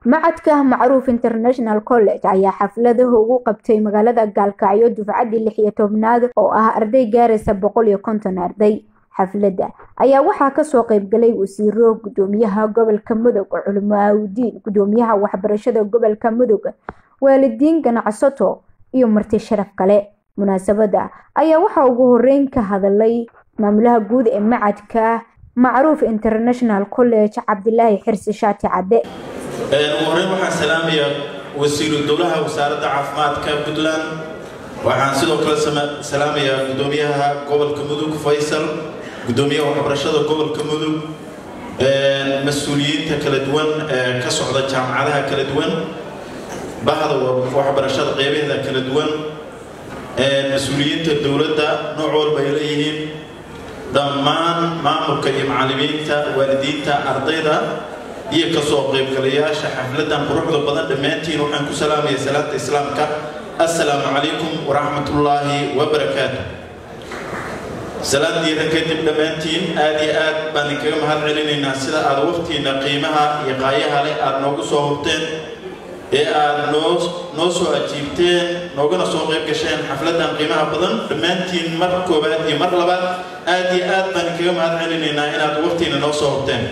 macadka macruuf international college ayaa xafladaha ugu qabtay magaalada gaalkacyo dufcaddii lix iyo tobnaad oo ah arday gaaraysa boqol iyo konton arday xafladda ayaa waxaa kasoo qeybgalay wasiiro gudoomiyaha gobolka mudug culimaaudiin gudoomiyaha waxbarashada gobolka mudug waalidiin ganacsato iyo marti sharaf kale munaasabadda ayaa waxaa ugu horeyn ka hadalay maamulaha guud ee macadka macruuf international college cabdilaahi xirsi shaati cadde ugu horeyn waxaan salaamayaa wasiiru dowlaha wasaaradda caafimaadka puntland waxaan sidoo kale salaamayaa gudoomiyaha gobolka mudug faysal gudoomiyaha waxbarashada gobolka mudug mas-uuliyiinta kala duwan ee ka socda jaamacadaha kala duwan bahda waxbarashada qeybaheeda kala duwan mas-uuliyiinta dowladda nooc walba ay leeyihiin dhammaan maamulka iyo macallimiinta waalidiinta ardayda iyo kasoo qaybgalayaasha xafladan quruxda badan dhammaantiin waxaan ku salaamaya salaanta islaamka assalaamu calaykum waraxmatullaahi wabarakaatu salaadiina kadib dhammaantiin aad iyo aad baan idinkaga mahad celinaynaa sida aad waqtiina qiimaha iyo qaayaha leh aada noogu soo hurteen ee aada noo noo soo ajiibteen noogana soo qayb gasheen xafladan qiimaha badan dhammaantiin mar koowaad iyo mar labaad aad iyo aad baan idinkaga mahad celinaynaa inaad waqtiina noo soo hurteen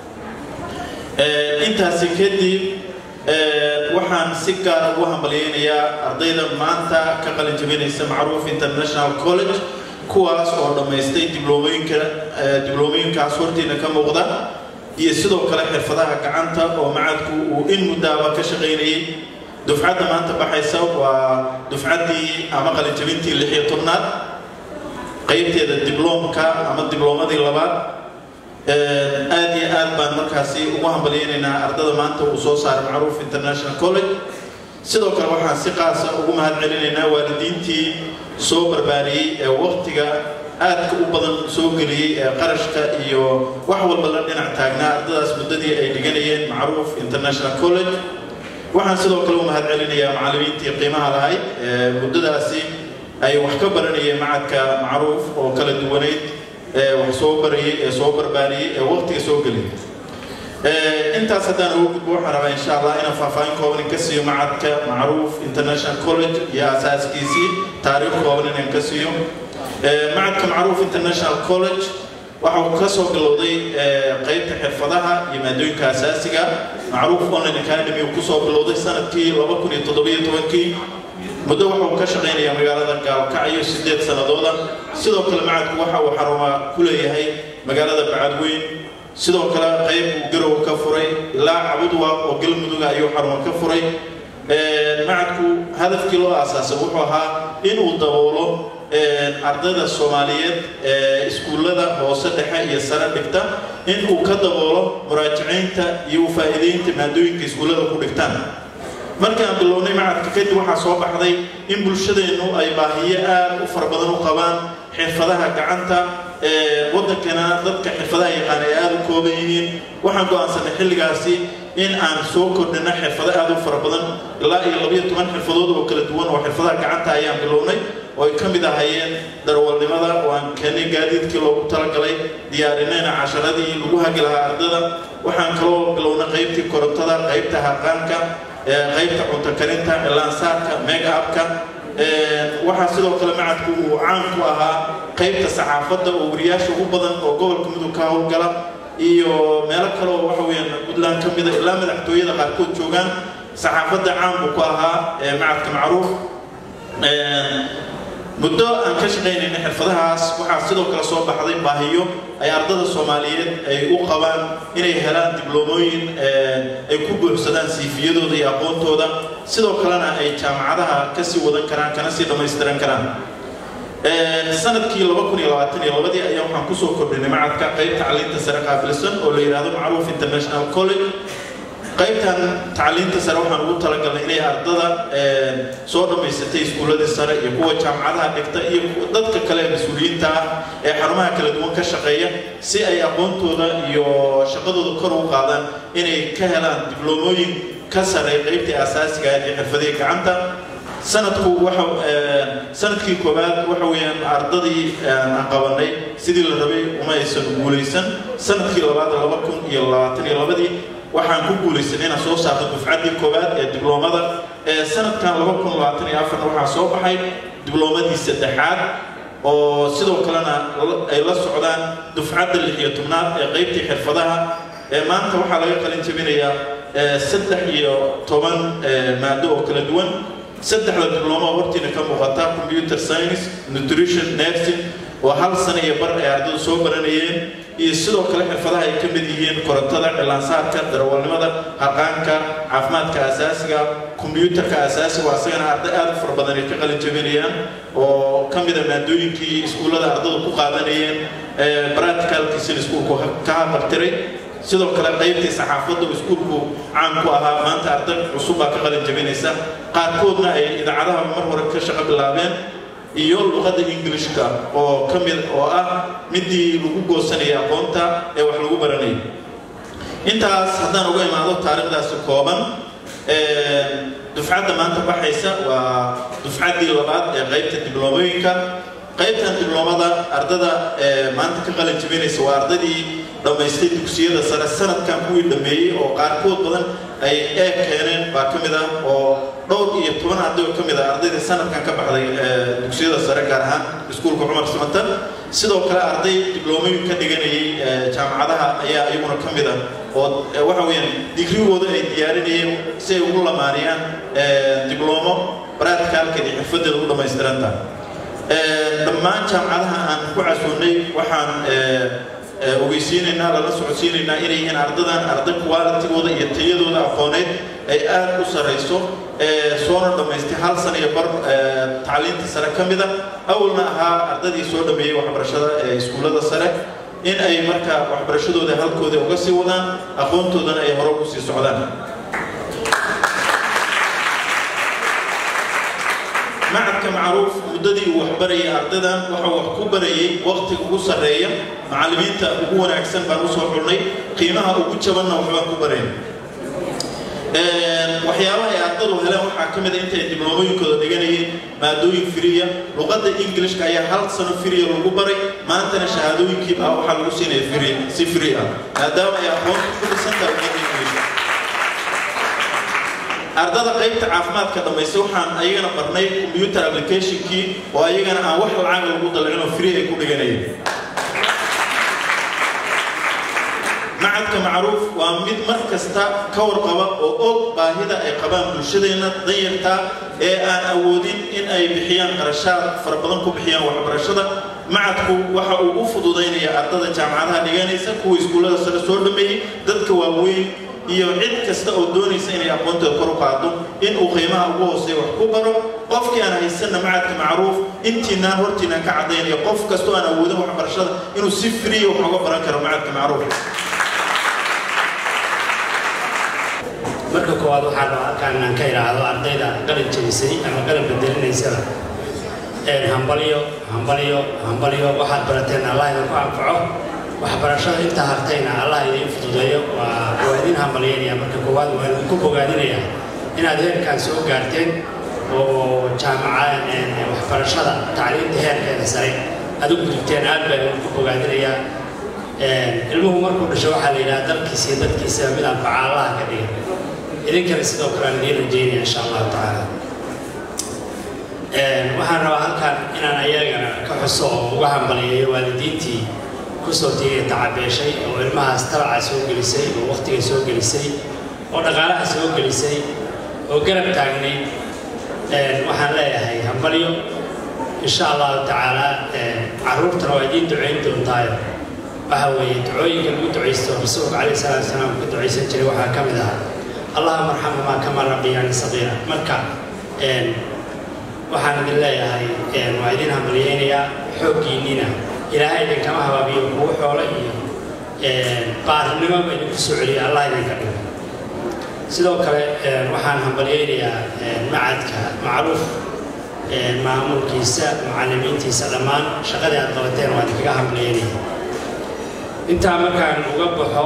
intaasi kadib waxaan si gaara ugu hambalyeynayaa ardayda maanta ka qalin jabinaysa macruuf international college kuwaas oo dhammaystay dibloomoyinka dibloomoyinkaas hortiina ka muuqda iyo sidoo kale xirfadaha gacanta oo macadku uu in muddaaba ka shaqaynayay dufcadda maanta baxaysa waa dufcaddii ama qalin jabintii lix iyo tobnaad qaybteeda dibloomka ama dibloomadii labaad aad iyo aad baan markaasi ugu hambalyeynaynaa ardada maanta uu soo saaray macruuf international college sidoo kale waxaan si qaasa ugu mahad celinaynaa waalidiintii soo barbaariyey ee waqtiga aadka u badan soo geliyey ee qarashka iyo wax walba la dhinac taagnaa ardadaas muddadii ay dhiganayeen macruuf international college waxaan sidoo kale u mahad celinayaa macallimiintii qiimaha lahayd ee muddadaasi ay wax ka baranayeen macadka macruuf oo kala duwanayd ee wax soo barayay ee soo barbaariyey ee waqtiga soo geliyay intaas haddaan ugu gudbo waxaan rabaa insha allah inaan faahfaahin kooban ka siiyo macadka macruuf international college iyo asaaskiisii taariikh kooban inaan ka siiyo macadka macruuf international college waxa uu ka soo bilowday qaybta xirfadaha iyo maadooyinka asaasiga macruuf online academy uu kusoo bilowday sanadkii laba kun iyo toddobiyo tobankii muddo waxa uu ka shaqaynayaa magaalada gaalkacyo sideed sanadooda sidoo kale macadku waxa uu xaruma ku leeyahay magaalada bacadweyn sidoo kale qayb uu garow ka furay ilaa cabudwaaq oo galmuduga ayuu xaruma ka furay macadku hadafkii loo aasaasay wuxuu ahaa inuu daboolo ardayda soomaaliyeed ee iskuullada hoose dhexe iyo sare dhigta inuu ka daboolo muraajaciynta iyo ufaa'iideynta maadooyinka iskuullada ku dhigtaan markaan bilownay macadka kadib waxaa soo baxday in bulshadeennu ay baahiyo aad u fara badan u qabaan xirfadaha gacanta waddankana dadka xirfadaha yaqaan ay aada u kooban yihiin waxaan go-aansanay xilligaasi in aan soo kordhino xirfado aada u fara badan ilaa iyo labayo toban xirfadood oo kala duwan oo xirfadaha gacanta ayaan bilownay oo ay ka mid ahayeen darwalnimada oo aan keenay gaadiidkii loogu talagalay diyaarinayna casharadii lagu hagi lahaa ardada waxaan kaloo bilownay qaybtii korontada qaybta harqaanka qaybta cunto karinta cilaansaarka mega abka waxaa sidoo kale macadku uu caan ku ahaa qaybta saxaafadda oo wariyaasha ugu badan oo gobolka mudug ka howlgala iyo meelo kale oo waxa weyaan puntland ka mida ilaa madaxtooyada qaarkood joogaan saxaafadda caan buu ku ahaa macadka macruuf muddo aan ka shaqaynayna xirfadahaas waxaa sidoo kale soo baxday baahiyo ay ardada soomaaliyeed ay u qabaan inay helaan dibloomooyin ay ku buuxsadaan siifiyadooda iyo aqoontooda sidoo kalena ay jaamacadaha kasii wadan karaan kana sii dhammaystiran karaan sanadkii laba kun iyo labaatan iyo labadii ayaa waxaan kusoo kordhinay macadka qaybta tacliinta sare qaabilsan oo la yidhaahdo macruuf international college qaybtan tacliinta sare waxaan ugu talagalnay inay ardada soo dhammaysatay iskuulladii sare iyo kuwa jaamacadaha dhigta iyo dadka kale mas-uuliyiinta ah ee xarumaha kala duwan ka shaqeeya si ay aqoontooda iyo shaqadooda kor ugu qaadaan inay ka helaan dibloomooyin ka sare qaybtii asaasiga ee xirfadihii gacanta sanadku waxa sanadkii koowaad waxa weeyaan ardadii aan qabanay sidii la rabay uma aysan guulaysan sanadkii labaad laba kun iyo labaatan iyo labadii waxaan ku guulaysanay inaan soo saarno dufcaddii koowaad ee dibloomada sanadkan laba kun labaatan iyo afarna waxaa soo baxay dibloomadii saddexaad oo sidoo kalena ay la socdaan dufcadda lix iyo tobnaad ee qaybtii xirfadaha maanta waxaa laga qalin jabinayaa saddex iyo toban maado oo kala duwan saddexda diblooma hortiina ka muuqata computer science nutrition nursing oo hal sano iyo bar ay ardaydu soo baranayeen iyo sidoo kale xirfadaha ay ka mid yihiin korontada cilaansaarka darawalnimada harqaanka caafimaadka asaasiga kombyuutarka asaasiga asagana arday aad u fara badan ay ka qalin jabinayaan oo ka mida maadooyinkii iskuullada ardaydu ku qaadanayeen practicalkiisina iskuulku ka habartiray sidoo kale qaybtii saxaafadda iskuulku caan ku ahaa maanta arday cusub baa ka qalin jabinaysa qaarkoodna ay idaacadaha mar hore ka shaqo bilaabeen iyo luqadda ingilishka oo ka mid oo ah midii lagu goosanaya aqoonta ee wax lagu baranayay intaas haddaan uga imaado taariikhdaasi kooban dufcadda maanta baxaysa waa dufcaddii labaad ee qaybta dibloomooyinka qaybtan dibloomada ardada maanta ka qalin jabinaysa waa ardaydii dhammaystay dugsiyada sare sanadkan kuwii dhammeeyey oo qaarkood badan ay eeg keeneen baa ka mid ah oo dhowr iyo toban arday oo ka mid ah ardaydii sanadkan ka baxday dugsiyada sare gaar ahaan iskuulka cumar simatan sidoo kale arday dibloomoyin ka dhiganayay jaamacadaha ayaa iyaguna ka mid ah oo waxa weeyaan digrigooda ay diyaarinayeen si ay ugu lamaaniyaan dibloomo practicalkeed iyo xirfadeeda u dhammaystirantaha dhammaan jaamacadaha aan ku casuunay waxaan ogeysiinaynaa lala socodsiinaynaa inay yihiin ardadan arday qualitigooda iyo tayadooda aqooneed ay aad u sarayso soona dhammaystay hal sana iyo bar tacliintii sare ka mida awalna ahaa ardadii soo dhameeyey waxbarashada ee iskuullada sare in ay marka waxbarashadooda halkooda uga sii wadaan aqoontoodana ay hore ugu sii socdaan macadka macruuf muddadii uu waxbarayay ardaydan waxau wax ku barayay waqtiga ugu sarreeya macallimiinta ugu wanaagsan baan usoo xulnay qiimaha ugu jabanna waxbaan ku barayn waxyaabaha ay ardadu heleen waxaa ka mid a intay dibloomooyinkooda dhiganayeen maadooyin firiya luqadda ingilishka ayaa hal sano firiya lagu baray maantana shahaadooyinkii ah waxaa lagu siinaya firi si firi ah maadaama ay aqoonta ku dhisantahay luqadda ingilishka ardada qaybta caafimaadka dhammaysta waxaan ayagana barnay computer applicationkii oo ayagana aan wax lacag lagu dalcin oo free ay ku dhiganayeen macadka macruuf waa mid mar kasta ka warqaba oo og baahida ay qabaan bulshadeenna danyarta ee aan awoodin in ay bixiyaan qarashaad fara badan ku bixiyaan waxbarashada macadku waxa uu u fududaynaya ardada jaamacadaha dhiganaysa kuwa iskuullada sare soo dhameeyey dadka waaweyn iyo cid kasta oo doonaysa inay aqoontooda kor u qaado in uu qiimaha ugu hooseeya wax ku baro qofkii aan haysanna macadka macruuf intiinaan hortiinaan ka caddaynayo qof kastoo aan awoodin waxbarashada inuu si friya wax uga baran karo macadka macruuf marka koowaad waxaa raba halkaan inaan ka idhaahdo ardayda qalin jabisay ama qalin bedelinaysaba hambalyo hambalyo hambalyo waxaad barateen allah idinku anfaco waxbarashada inta hartayna allah idiin fududeeyo waa waa idin hambalyaynaya marka koowaad waa idinku bogaadinaya inaad heerkaan soo gaarteen oo jaamaca waxbarashada tacliinta heerkeeda sare aad u gudubteen aad baa idinku bogaadinaya ilmuhu markuu dhasho waxaa la yidhaha dalkiisa iyo dadkiisa mid anfaca allaha ka dhiga idinkana sidoo kale aan idiin rajeynaya insha allahu tacaala waxaan rabaa halkan inaan ayagana ka xuso oo uga hambaliyeeyo waalidiintii kusoo tiiya tacabeeshay oo ilmahaas talaca soo gelisay oo waqtiga soo gelisay oo dhaqaalaha soo gelisay oo garab taagnayd waxaan leeyahay hambalyo insha allahu tacaala caruurtana waa idiin ducayn doontaayo waxa weeye ducooyinka lagu ducaysto rasuulka calayhi salaatu wasalaam ka ducaysan jiray waxaa ka mid ahaa allahuma arxamhumaa kama rabbiyaani saqiira marka waxaan idin leeyahay waa idin hambalyeynayaa xooggiinniina ilaahay idinkama habaabiyo kugu xoolo iyo baarinimoba idinku soo celiya allah idinka dhigo sidoo kale waxaan hambalyeynayaa macadka macruuf maamulkiisa macallimiintiisa dhammaan shaqadii aad qabateen waa idinkaga hambalyeynaya intaa markaan uga baxo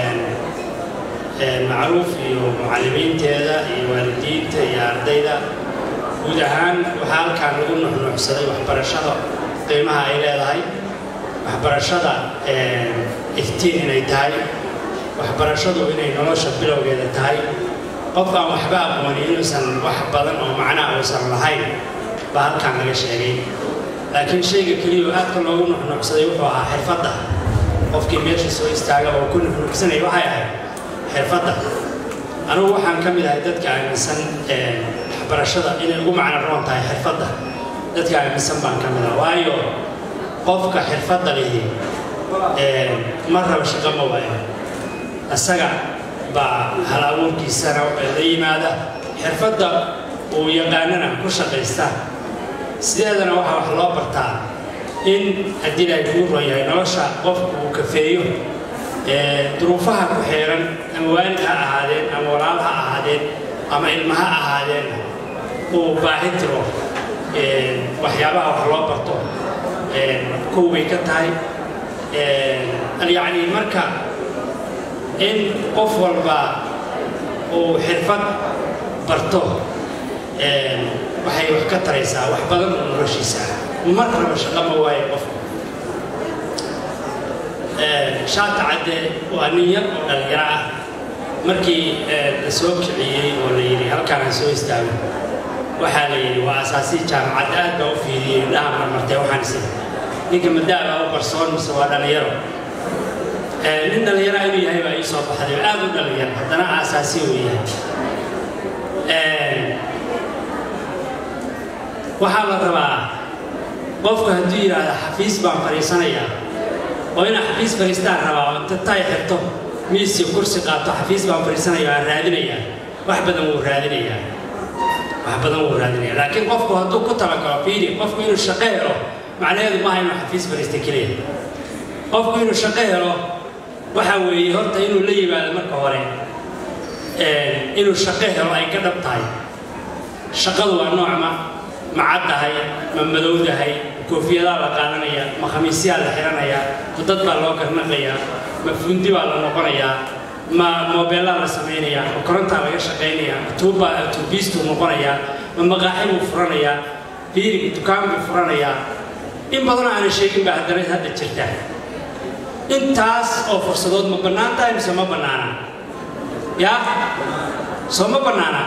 macruuf iyo mucallimiinteeda iyo waalidiinta iyo ardayda guud ahaan waxaa halkaan lagu nuxnuuxsaday waxbarashada qiimaha ay leedahay waxbarashada iftiin inay tahay waxbarashadu inay nolosha bilowgeeda tahay qof aan waxba aqooni inuusan wax badan oo macnaa uusan lahayn baa halkaan laga sheegay laakiin shayga keliya oo aadka loogu nuxnuucsaday wuxuu ahaa xirfadda qofkii meesha soo istaaga oo ku nuxnuucsanaya waxay ahayd xirfadda anugu waxaan ka mid ahay dadka aaminsan waxbarashada inay ugu macno roon tahay xirfadda dadka aaminsan baan ka mid ah waayo qofka xirfadda lihi ma raba shaqo ma waayo isaga baa hal abuurkiisana la yimaada xirfadda uu yaqaanana ku shaqaysta sideedana waxaa wax loo bartaa in haddii ay kuu ron yahay nolosha qofku uu kafeeyo duruufaha ku xeeran ama waalid ha ahaadeen ama walaal ha ahaadeen ama ilma ha ahaadeen uu baahi tiro waxyaabaha wax loo barto kow bay ka tahay yacni marka in qof walba uu xirfad barto waxay wax ka taraysaa wax badan oo noloshiisa mar raba shaqo ma waayo qofku shaata cadde waa nin yar oo dhallinyaro ah markii la soo kiciyey oo la yidhi halkaan ha soo istaago waxaa la yidhi waa asaasii jaamacadda aad baa u fiidiyey indhaha marmartee waxaan is ninka madaaba u qarsoon mise waa dhallinyaro nin dhallinyara inuu yahay baa ii soo baxday oo aad u dhallinyaro haddana aasaasi uu yahay waxaa la rabaa qofku hadduu yidhaahda xafiis baan fadhiisanayaa oo inaa xafiis fadhiistaan rabaa oo inta tay xirto miisii kursi qaato xafiis baan fadhiisanayaa aan raadinayaa wax badan wuu raadinayaa wax badan wuu raadinayaa laakiin qofku hadduu ku talagalo fiidi qofku inuu shaqo helo macnaheedu maaha inuu xafiis fadhiista keliya qofku inuu shaqo helo waxa weeye horta inuu la yimaado marka hore inuu shaqo helo ay ka dhab tahay shaqadu waa noocma ma caddahay ma madowdahay koofiyadaa la qaadanaya ma khamiisyaa la xidhanayaa ma dad baa loo garnaqayaa ma fundi baa la noqonayaa ma moobeellaa la samaynayaa ma korontaa laga shaqaynayaa ma tuubbaa tuubiistuu noqonayaa ma maqaaxi buu furanayaa fiiri dukaan buu furanayaa in badanoo aanan sheegin baa haddana hadda jirta intaas oo fursadood ma bannaan tahay mise ma bannaana yaa soo ma bannaana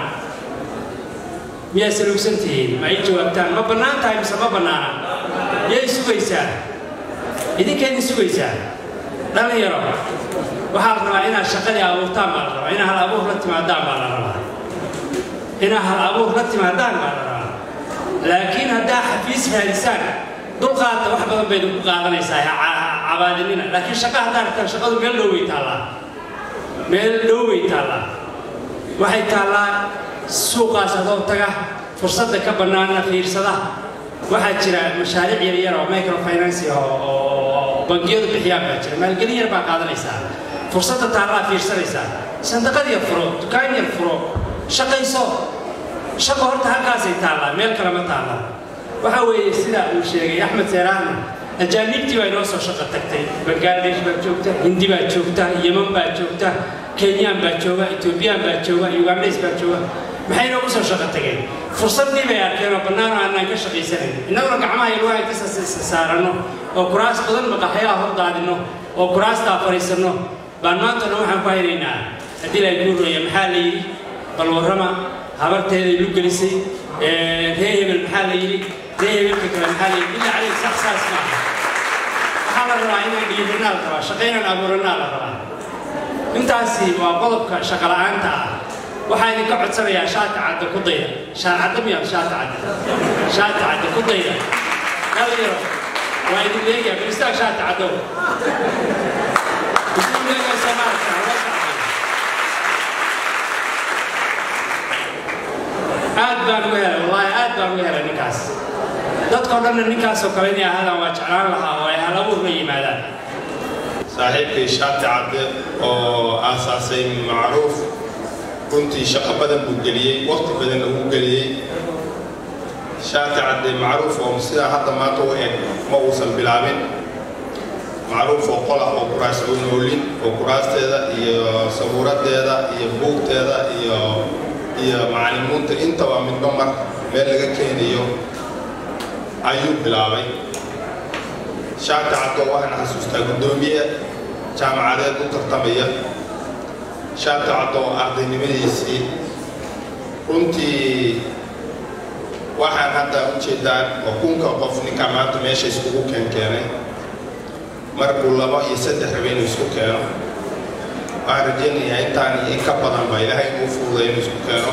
miyaa salugsan tihiin ma ay jawaabtaan ma bannaan tahay mise ma bannaana yay sugaysaa idinkeedin sugaysaa dhallinyaro waxaa la rabaa inaad shaqadii abuurtaan baa la rabaa inaad hal abuur la timaadaan baa la rabaa inaad hal abuur la timaadaan baa la rabaa laakiin haddaa xafiis raadisaan dulqaadta wax badan bay ku qaadanaysaa cabaadinina laakiin shaqa haddaa rabtaan shaqadu meel dhow way taallaa meel dhow way taallaa waxay taallaa suuqaas adoo taga fursadda ka bannaana fiirsada waxaa jira mashaariic yaryar oo microfinance oo bangiyadu bixiyaan baa jira maalgelin yar baa qaadanaysaa fursadda taallaa fiirsanaysaa sandaqad yar furo dukaan yar furo shaqayso shaqo horta halkaasay taallaa meel kale ma taallaa waxa weeye sida uu sheegay axmed seeraahna ajaanibtii baa inoo soo shaqo tagtay bangladesh baa joogta hindi baa joogta yeman baa joogta kenyaan baa jooga etoobiyaan baa jooga ugandays baa jooga maxay inoogu soo shaqo tageen fursaddii bay arkeen oo bannaanoo aanaan ka shaqaysanayn innaguna gacmaha ilwaha ka saaranno oo kuraas badan maqaxyaha hor daadinno oo kuraastaa fadhiisanno baan maanta dhan waxaan ku haynaynaa haddii la guuraya maxaa la yidhi bal warrama habarteeday lu gelisay ree hebel maxaa la yidhi ree hebelka kale maxaa la yidhi billa caleyk sax saas maaha waxaa la rabaa inaan dhiiranaa la rabaa shaqo inaan abuuranaa la rabaa intaasi waa qodobka shaqo la'aanta ah waxaa idinka codsanayaa shaata cadda ku dayda shaacadda miya shaata cadda shaata cadda ku dayda dhalinyaro waa idin leegayaa bilistaag shaata caddow idin leegaa soomaalka loo socday aad baan uga helay wallaahi aad baan uga helay ninkaas dadkao dhanna ninkaasoo kale inay ahaadaan waa jeclaan lahaa oo ay hal abuur la yimaadaan saaxiibkay shaati cadde oo aasaasay macruuf runtii shaqo badan buu geliyey waqti badanna uu geliyey shaati cadde macruuf oo sidaa hadda maanta u eg ma uusan bilaabin macruuf oo qola oo kuraas u noolin oo kuraasteeda iyo sabuuradeeda iyo buugteeda iyo iyo macalimiinta intaba midba mar meel laga keenayo ayuu bilaabay shaati caddo waxaan xasuustaa guddoomiye jaamacadeed u tartamaya shaati caddo oo ardaynimadiisii runtii waxaan hadda u jeedaan oo kunka qof ninka maanta meesha iskugu keenkeenay markuu laba iyo saddex rabe inuu isku keeno waxaan rajaynayaa intaan iyo in ka badan ba ilaahay uu fududay inuu isku keeno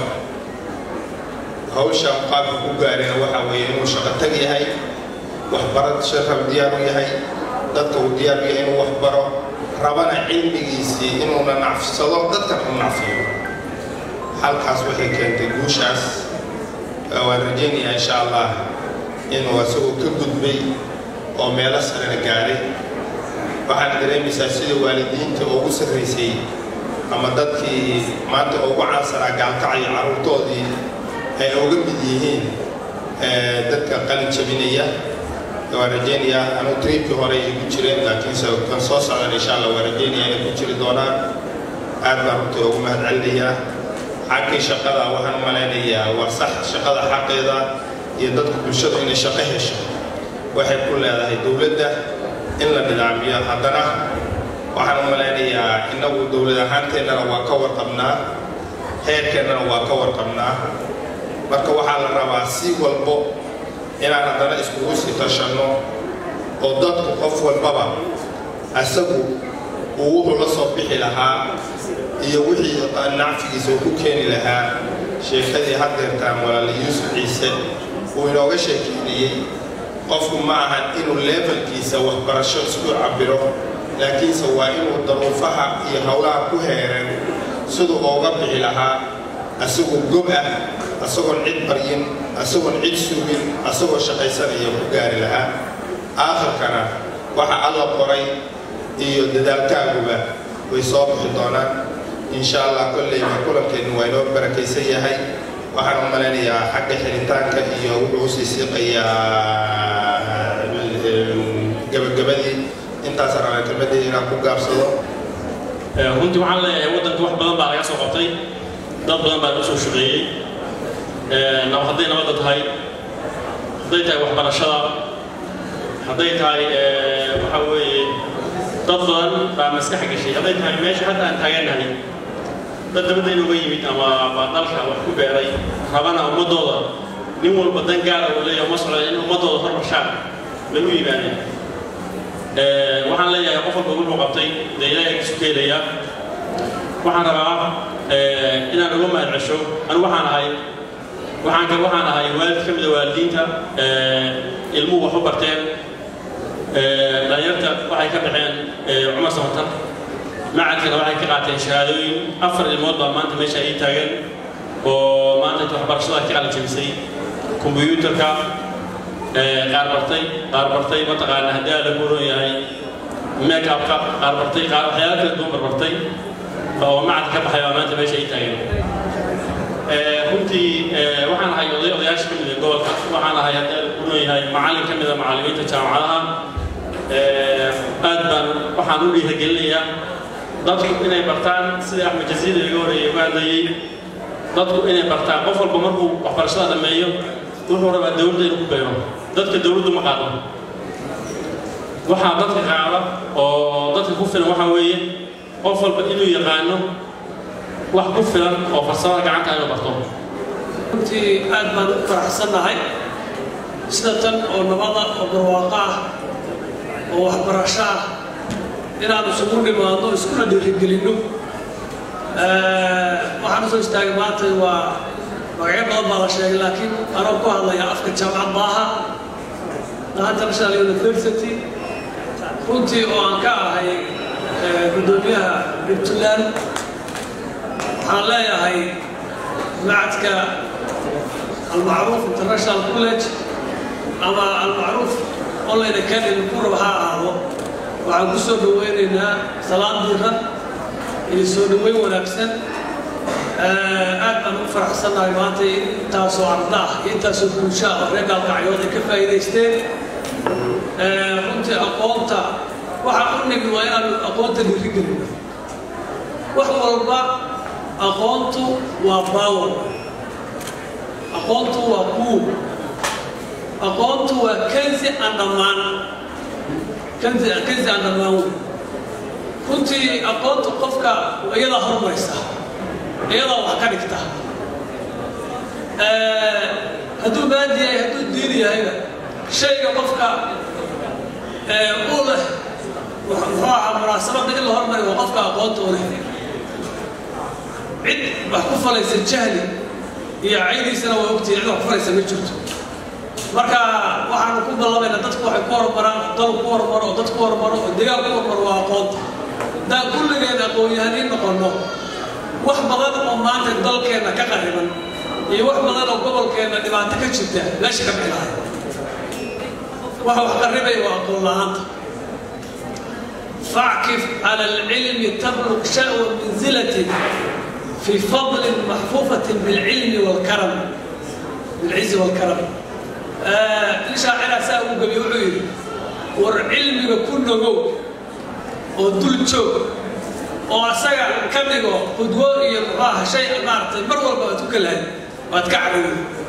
hawshaan qaabka ku gaarina waxaa weeye inuu shaqo tag yahay waxbarad shaqab diyaar u yahay dadka uu diyaar u yahay inuu waxbaro rabana cilmigiisii inuuna nacfsado dadkan u nacfiyo halkaas waxay keentay guushaas waan rajaynayaa insha allah inuu isagoo ka gudbay oo meelo sarena gaaray waxaad dareemaysaa sida waalidiinta ugu sarraysay ama dadkii maanta ugu caansanaa gaalkacaya carruurtoodii ay uga mid yihiin dadka qalin jabinaya waan rajaynayaa anuu triibkii hore igu jireen laakiinse kan soo socdan insha allah waan rajaynayaa inay ku jiri doonaan aad baan runtii ugu mahad celinayaa xaggii shaqada waxaan u malaynayaa waa sax shaqada xaqeeda iyo dadka bulshadu inay shaqo hesho waxay ku leedahay dowladda in la nidaamiyo haddana waxaan u malaynayaa innagu dowlad ahaanteennana waa ka warqabnaa heerkeennana waa ka warqabnaa marka waxaa la rabaa si walbo inaan haddana iskugu sii tashanno oo dadku qof walbaba asagu uu wuxuu la soo bixi lahaa iyo wixii nacfigiisa uu ku keeni lahaa sheekadii haddeertaan walaala yuusuf ciise uu inooga sheekeynayey qofku ma ahan inuu levelkiisa waxbarasho isku cabiro laakiinse waa inuu daruufaha iyo howlaha ku heereen siduu ooga bixi lahaa asagoo gob ah asagoon cid baryin asagoon cid sugin asagoo shaqaysanaya ku gaari lahaa aakhirkana waxa alla qoray iyo dadaalkaaguba way soo bixi doonaan insha allah kolleyba kulankeennu waa inoo barakaysan yahay waxaan u malaynayaa xagga xiritaanka iyo wuxuu usii siiqayaa gabagabadii intaas rabaa kelmadii inaan ku gaabsado runtii waxaan leeyahay waddanka wax badan baa laga soo qabtay dad badan baa lagu soo shaqeeyey hadday nabadda tahay hadday tahay waxbarashada hadday tahay waxa weeye dad badan baa maskax gashay hadday tahay meesha hadda aan taagannahay dad dabadda inuga yimid ama baa dalka wax ku beeray rabana ummaddooda nin walba dan gaara uu leeyahay uma socda in ummaddooda hormarshaan lagu yimaadeen waxaan leeyahay qof walba wuxuu qabtay dee ilaahay kisu keelaya waxaan rabaa inaan uga mahad cesho anigu waxaan ahay waxaan ka waxaan ahay waalid ka mid a waalidiinta ilmuhu wax u barteen dhalinyarta waxay ka baxeen cumar samatan macadkana waxay ka qaateen shahaadooyin afar ilmood baa maanta meesha ii taagan oo maanta inta waxbarashada ka qalin jebisay kombiyuutarka qaar bartay qaar bartay mataqaana haddii aala ku oran yahay makeupka qaar bartay qaar waxyaala kala duwan barbartay oo macadka ka baxay baa maanta meesha ii taagan runtii waxaan ahay oday odayaasha ka mid ah gobolka waxaan ahay haddii aala ku oran yahay macallin ka mid a macallimiinta jaamacadaha aad baan waxaan u dhiirigelinayaa dadku inay bartaan sida axmed jasiid iga horeeyay uga hadlayay dadku inay bartaan qof walba markuu waxbarashada dhammeeyo wuxuu rabaa dowladda inuu ku beero dadka dowladdu ma qaado waxaa dadka qaada oo dadka ku filan waxaa weeye qof walba inuu yaqaano wax ku filan oo farsamada gacanta inuu barto runtii aad baan u faraxsannahay sida tan oo nabada oo barwaaqo ah oo waxbarasho ah inaan isugu dhimaadno iskuna dhiirigelinno waxaan usoo istaagay maanta waa magacyo badan baa la sheegay laakiin anoo ku hadlaya afka jaamacad baaha international university runtii oo aan ka ahay guddoomiyaha puntland waxaan leeyahay macadka almacruuf international college ama almacruuf online academy kurab ha ahaado waxaan ku soo dhawaynaynaa salaan diiran iyo soo dhaweyn wanaagsan aad baan u faraxsannahay maanta in intaasoo arda ah iyo intaasoo bulsho ah oo reer gaalkacyood ay ka faa'iidaysteen runtii aqoonta waxa u nimi waa inaanu aqoonta dhiirigelino wax walba aqoontu waa baawer aqoontu waa kuub aqoontu waa kansi aan dhammaan kansi kansi aan dhammaan wey runtii aqoonta qofka iyadaa horumaraysa iyadaa wax ka dhigta hadduu maadi yahay hadduu diini yahayba shayga qofka uu leh muxuu ahaa munaasabadda in la hormari waa qofka aqoonta u leh cid wax ku falaysa jahli iyo caydiisana waa ogtihi cid wax ku falaysa ma jirto marka waxaanu ku ballamayna dadku waxay ku horumaraan dal ku horumaro oo dad ku horumaro oo degaan ku horumaro waa aqoonta haddaan kulligeen aqoon-yahaniin noqonno wax badan oo maanta dalkeenna ka qariban iyo wax badan oo gobolkeenna dhibaato ka jirta meesha ka bixi lahay waxa wax qarribaya waa aqoon la-aanta فاعكف على العلم تبلغ شأو منزلة في فضل محفوفة بالعلم والكرم بالعز والكرم آه شاعر ساوي قبي وعيد والعلم كل نجو ودول شوك وأسرع كمدو قدوة يبغاه شيء مارت مرة ما تكلها وتكعبه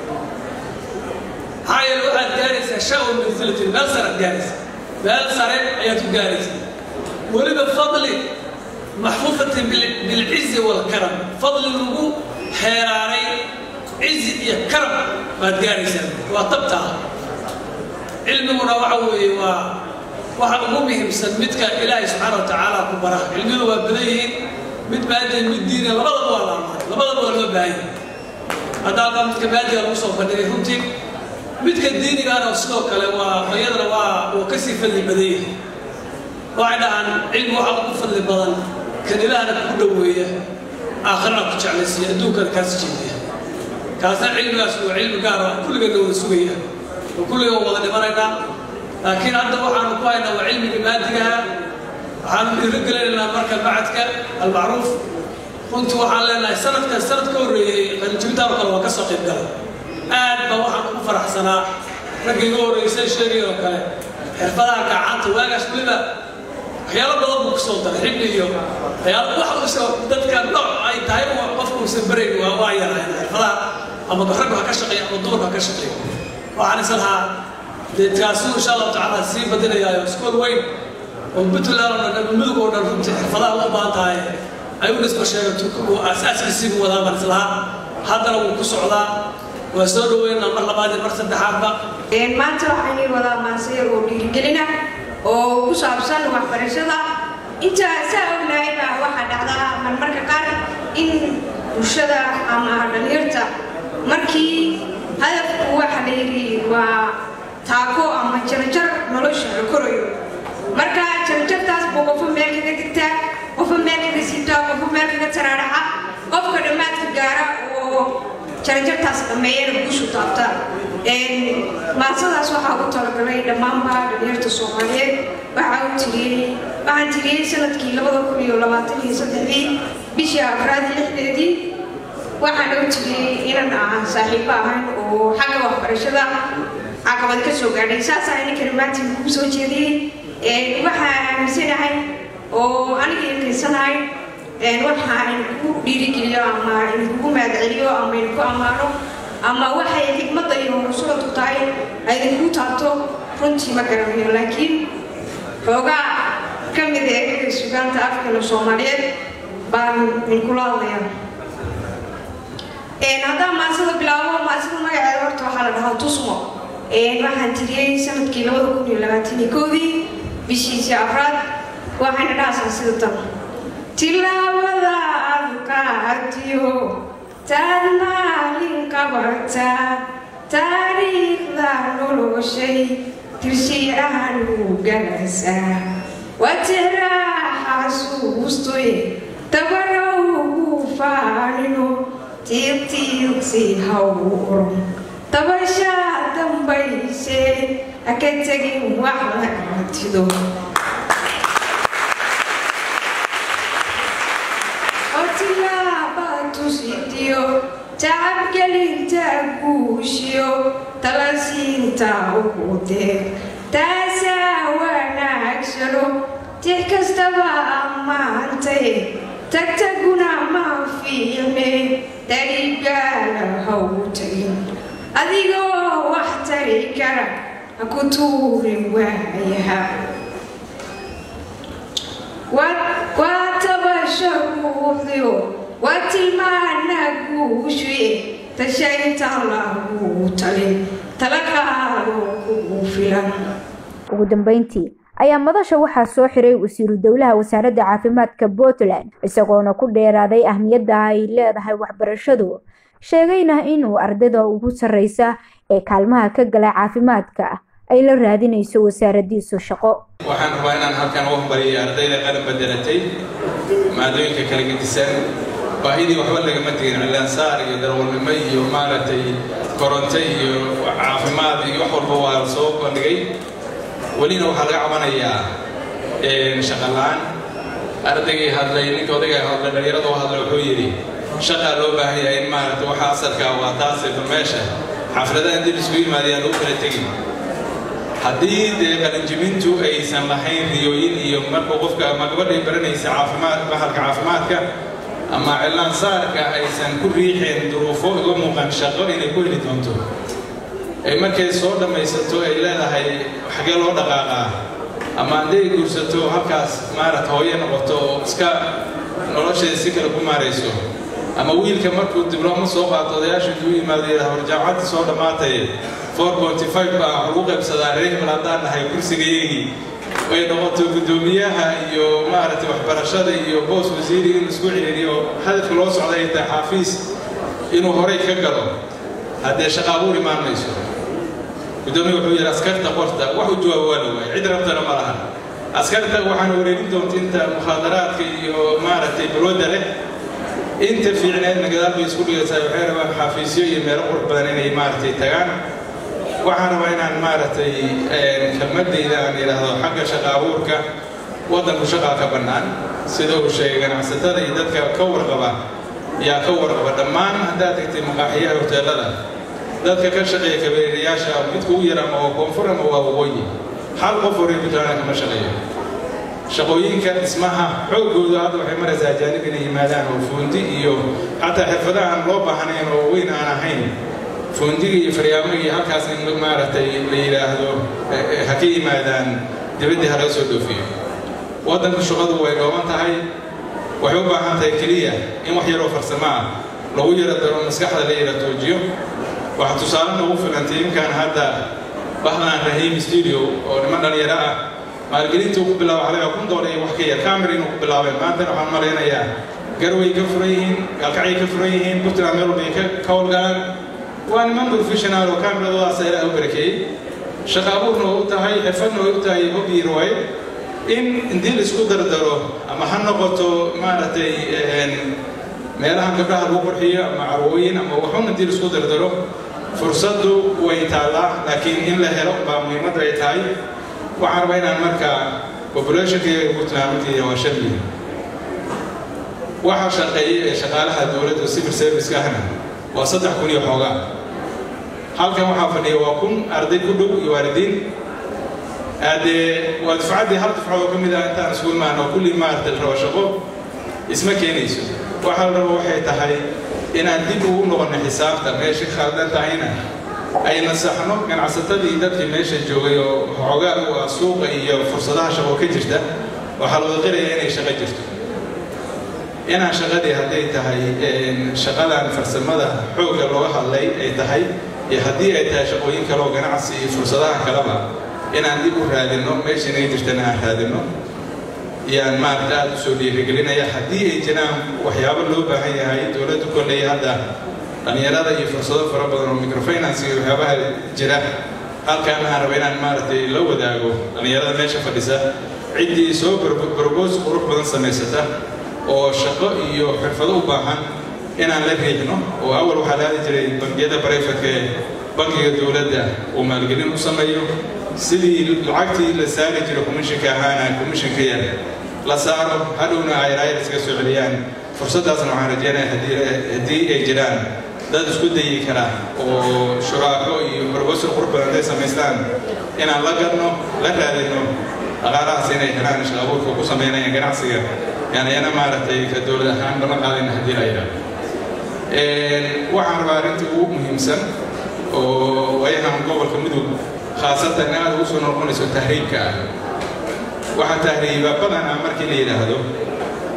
هاي الواحد جالس شأو منزلة النصر جالس بأنصر أيات جالس ولد فضل محفوفة بالعز والكرم فضل الوجوه حيراري عز يا كرم ما تقارسا وطبتها علمنا وعوي و waxa ugu muhiimsan midka ilaahay subxaana wa tacaala ku bara cilmidu waa badan yihiin mid maadeen mid diina labadaba waa laamaay labadaba waa loo baahan yahay hadda halkaa midka maadiga lagu soo bandhigay runtii midka diinigaana sidoo kale waa iyadana waa uu kasii fadli badan yahay waxay dhahaan cilmi waxa ugu fadli badan kan ilaahna ku dhoweeya aakhirana ku jeclaysiiya adduunkana kaas jeediya kaasna cilmigaas waa cilmi gaar ah kulligeedna wada sugaya oo kulliga wada dhimanaynaa laakiin hadda waxaanu ku haynaa waa cilmiga maadigaha waxaanu dhiirigelinaynaa marka macadka almacruuf runtii waxaan leenahay sanadkan sanad ka horreeyey qalinjibitaar kale waa ka soo qayb galay aad baa waxaan ugu faraxsanaa raggii iga horreysay sheegay oo kale xirfadaha gacanta waagaas weliba waxyaalo badan buu kusoo daray xibni iyo waxyaalo wax uusoo dadka nooc ay tahay qofka uusan barayn waa waa yarayn xirfadaha ama raggu ha ka shaqeeya ama dumarku ha ka shaqeeya waxaan is lahaa dee kaasuu insha allahu tacaala sii badinayaayo iskool weyn oo puntland oo dhan mudug oo dhan runtii xirfadaha u baahan tahay ayuu isba sheegay turkigu asaaskiisiibu wadaa baan is lahaa haddana wuu ku socdaa waa soo dhaweynaa mar labaad iyo mar saddexaadba maanta waxaan wadaa maasayar oo dhiirigelina oo ku saabsan waxbarashada intaa saa ognahay baa waxaa dhacdaa marmarka qaar in bulshada ama dhalinyarta markii hadafku waxa la yidhi waa taako ama jarjar nolosha la korayo marka jarjartaas buu qofo meel kaga digtaa qofo meel kaga siibtaa qofo meel kaga taraaraxa qofka dhammaadka gaara oo jarjartaas dhammeeyana guushu taabta maasadaas waxaa ugu talagalay dhammaanba dhalinyarta soomaaliyeed waxaa u tiriyey waxaan tiriyey sanadkii labada kun iyo labaatan iyo saddexdii bishii afraad lixdeedii waxaan u tiriyey inan aan saaxiibo ahayn oo xagga waxbarashada caqabad ka soo gaadhay saasaa ininkani maanta kugu soo jeediyey waxaa aaminsanahay oo aniga inkaysanahay waxa idinku dhiirigeliyo ama idinkugu mahadceliyo ama idinku ammaano ama waxay xikmadda iyo rusuladu tahay ay idinku taabto runtii ma garanayo laakiin xoogaa ka mid ee kaga sugaanta afkana soomaaliyeed baan idinkula hadlayaa haddaan maasada bilaabo maasada magaceeda horta waxaa la dhahaa tusmo waxaan tiriyey sanadkii labada kun iyo labaatan iyo koodii bishiisii afraad waxayna dhahaysaa sida tan tilaabada adkaatiyo taad maalin qabata taariikhda noloshay tirshiyahan u galasaa watiraha xasuustoy tabarowgu faanino tiiqtiiqsi hawron tabashaa dambayse haka tegin wax lagatido otilaabatusidiyo tacabgelinta guushiyo talasiinta ugudeeg taasaa wanaagsano tix kastaba ammaantay tagtaguna ma fiicne darigaala haw tagin adigoo wax tari kara ha ku tuurin waayaha tasha ruuxdiyo waa tilmaana guushuye tashaynta lagu talin talaqaado kugu filan ugu dambeyntii ayaa madasha waxaa soo xiray wasiiru dowlaha wasaaradda caafimaadka puntland isagoona ku dheeraaday ahmiyadda ay leedahay waxbarashadu sheegayna inuu ardayda ugu sarreysa ee kaalmaha ka gala caafimaadka ay la raadinayso wasaaradiisu shaqo waxaan rabaa inaan halkan u hambaliyay ardayda qalin bedelatay maadooyinka kala gedisan baahidii waxba lagama tegin cilaansaar iyo darwalnimo iyo maaragtay koronto iyo caafimaad iyo wax walba waa la soo bandhigay welina waxaa laga cabanayaa shaqalaan ardaygii hadlay ninka odayga hadlay dhalinyarada u hadlay wuxuu yidhi shaqaa loo baahan yahay in maaragtay waxa asalka waa taase bal meesha xafladaha intii laisku yimaadayaan lagu kala tegin haddii dee qalinjibintu aysan lahayn riyooyin iyo markuu qofka ama gabadhay baranaysa caafimaad bahalka caafimaadka ama cilaan saarka aysan ku riixeen duruufo iga muuqan shaqo inay ku heli doonto ay markay soo dhammaysato ay leedahay xagee loo dhaqaaqaa ama hadday guursato halkaas maarata hooye noqoto oo iska nolosheeda si kale ku maarayso ama wiilka markuu diblooma soo qaato odayaasha intuu yimaado yidhaha war jaamacadda soo dhammaatay four ponty five baa lagu qaybsadaa reer hebel haddaan nahay kursigayagii ay noqoto guddoomiyaha iyo maaragtay waxbarashada iyo boos wasiiri inuu isku ciriiriyo hadafka loo socda ay tahay xaafiis inuu horay ka galo haddee shaqa abuur imaan mayso guddoomiya wuxuu yidhi askarta qorta wax u jawaaba waa la waayay cid rabtana ma lahan askarta waxaana wareerin doonta inta mukhaadaraadka iyo maaragtay balwada leh inta fiicneedna gadaal bay isku dhigaysaa waxay rabaan xafiisyo iyo meelo qurux badan inay maaragtay tagaan waxaan rabaa inaan maaragtay kelmadayda aan yidhaahdo xagga shaqa abuurka waddanku shaqaa ka bannaan sida uu sheegay ganacsatada iyo dadka ka warqaba yaa ka warqaba dhammaan haddaad tagtay maqaaxiyaha hoteelada dadka ka shaqeeya kabeerayaasha midka ugu yar ama waa koonfur ama waa waqooyi hal qof horey puntland kama shaqeeyo shaqooyinka dhismaha xooggooda hadda waxay maraysaa ajaanib inay yimaadaan oo fuundi iyo xataa xirfadaha aan loo baahnayn oo weyn aan ahayn fuundiga iyo faryaamaga iyo halkaas in maaragtay la yidhaahdo ha ka yimaadaan dibaddii ha laga soo dhoofiyo waddanku shaqadu way dhooban tahay waxay u baahan tahay keliya in wax yaroo farsamo ah lagu yaro daro maskaxda la yara toojiyo waxaa tusaale noogu filantay imkaan hadda bahdan rahiim studio oo niman dhalinyaro ah maalgelinta uu ku bilaabo xalay kun doolar iyo wax ka yar camera inuu ku bilaabay maantana waxaan malaynayaa garway ka furan yihiin gaalkacay ka furan yihiin puntland meel walbay ka howlgalaan waa niman professional oo cameradoodaas ilaaha u barakeeyey shaqa abuurna way u tahay xirfadna way u tahay hobi riwaayad in intii la isku dardaro ama ha noqoto maaragtay meelaha gabdhaha lagu qurxiyo ama carwooyin ama waxun intii la isku dardaro fursaddu way taallaa laakiin in la helo baa muhiimadda ay tahay waxaan rabaa inaan markaa populationkayga puntland runtii waa shan milyan waxa shaqeeya ee shaqaalaha dowladda civil service ahna waa saddex kun iyo xoogaa halkan waxaa fadhiya waa kun arday ku dhow iyo waalidiin dee waa dufcaddii hal dufcadoo ka mid ah intaan isugu imaano kulli maaragtay rabo shaqo isma keenayso waxa la rabo waxay tahay inaan dib ugu noqono xisaabta meesha khaldan tahayna ay nasaxno ganacsatadii dadkii meesha joogay oo xoogaa u ah suuqa iyo fursadaha shaqo ka jirta waxaa la waqiraya inay shaqo jirto inaan shaqadii hadday tahay shaqadan farsamada xoogga looga hadlay ay tahay iyo haddii ay tahay shaqooyin kale oo ganacsi iyo fursadaha kaleba inaan dib u raadinno meesha inay jirtana aan raadinno yaan maaragta aada usoo dhiirigelinaya haddii ay jiraan waxyaabo loo baahan yahay dowladdu kolley hadda dhallinyarada iyo fursado fara badan oo microfinance iyo waxyaabaha jira halkaan aan raba inaan maaragtay la wadaago dhallinyarada meesha fadhisa ciddii soo barboos qurux badan samaysata oo shaqo iyo xirfado u baahan inaan la riixno oo awal waxaa la hadi jiray bangiyada barayfatka ee bankiga dowladda uu maalgelin u sameeyo sidii lacagtii la saari jiray commissionka ahaana commissionka yar la saaro hadhowna ay raayad iska soo celiyaan fursaddaasna waxaan rajeynaya haddii ay jiraan dad isku dayi kara oo shuraako iyo barbosur qurux badan hadday samaystaan inaan la gadno la raadino dhaqaalahaas inay helaan shaqo abuurka ku samaynayaan ganacsiga yani yana maaragtay ka dowlad ahaan lama qaadayna haddii la yidhaahdo waxaan rabaa arrinta ugu muhiimsan oo waayahan gobolka mudug khaasatan aada ugu soo noqonayso tahriibka ah waxaa tahriiba badanaa markii la yidhaahdo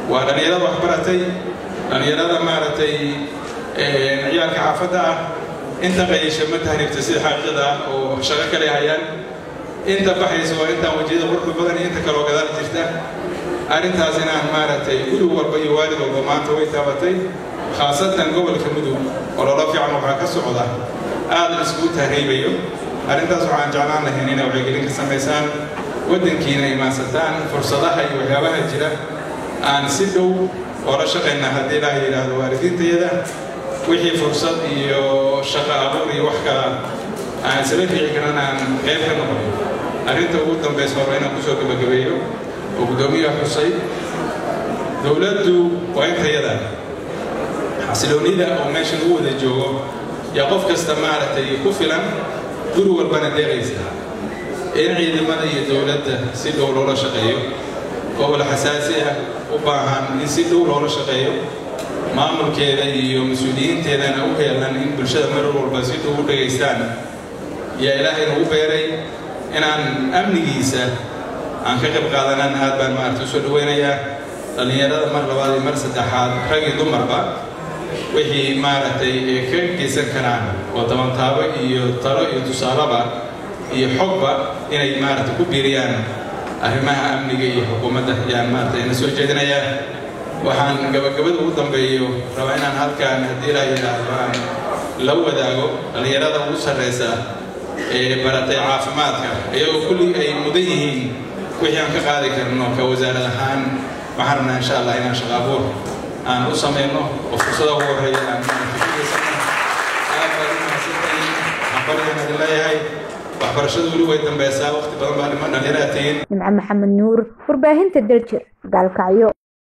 waa dhallinyarada waxbaratay dhallinyarada maaragtay ciyaalka xaafadda ah inta qayasha ma tahribta sida xaqiiqada ah oo shaqo kale hayaan inta baxaysa waa intaan wejiyada quruxda badan iyo inta kaloo gadaal jirta arrintaas inaan maaragtay guri walba iyo waalid walba maanta way taabatay khaasatan gobolka mudug ololo fiican waxaa ka socda aad iskugu tahriibayo arrintaas waxaan jeclaan lahayn inay wacyigelin ka samaysaan waddankiina imaansataan fursadaha iyo waxyaabaha jira aan si dhow oola shaqayna haddii ilaaha yidhaahdo waalidiintayada wixii fursad iyo shaqo abuur iyo wax kala aan isla fiici karan aan qayb ka noqon arrinta ugu dambaysa horba inaan kusoo gabagabeeyo oo guddoomiyaha xusay dowladdu waa intayada xasiloonida oo meesha lagu wada joogo yaa qof kasta maaragtay ku filan guri walbana deeqaysa in ciidamada iyo dowladda si dhow loola shaqeeyo gobol xasaasi ah u baahan in si dhow loola shaqeeyo maamulkeeda iyo mas-uuliyiinteedana u heelan in bulshada mar walba si dhow u dhegaystaan yaa ilaahay nagu beeray inaan amnigiisa aan ka qayb qaadanan aad baan maaragta usoo dhaweynayaa dhallinyarada mar labaad iyo mar saddexaad rag iyo dumarba wixii maaragtay ka geysan karaan oo tabantaabo iyo talo iyo tusaalaba iyo xogba inay maaragta ku biiriyaan arrimaha amniga iyo xukuumadda ayaan maaragta ina soo jeedinayaa waxaan gabagabada ugu dambeeyo rabaa inaan halkaan haddii ilaa yidhaahdo aan la wadaago dhallinyarada ugu sarreysa ee baratay caafimaadka iyagoo kulli ay mudan yihiin wixii aan ka qaadi karno ka wasaarad ahaan waxaan rabnaa insha allah inaan shaqo abuur aan u samayno oo fursada ugu horreeya aan maaragtay aad baad u mahadsantahiin waxaan baryahan idin leeyahay waxbarashadu weli way dambeysaa waqti badan baa dhiman dhallinyaraha tihiin nimco maxamed nuur warbaahinta daljir gaalkacyo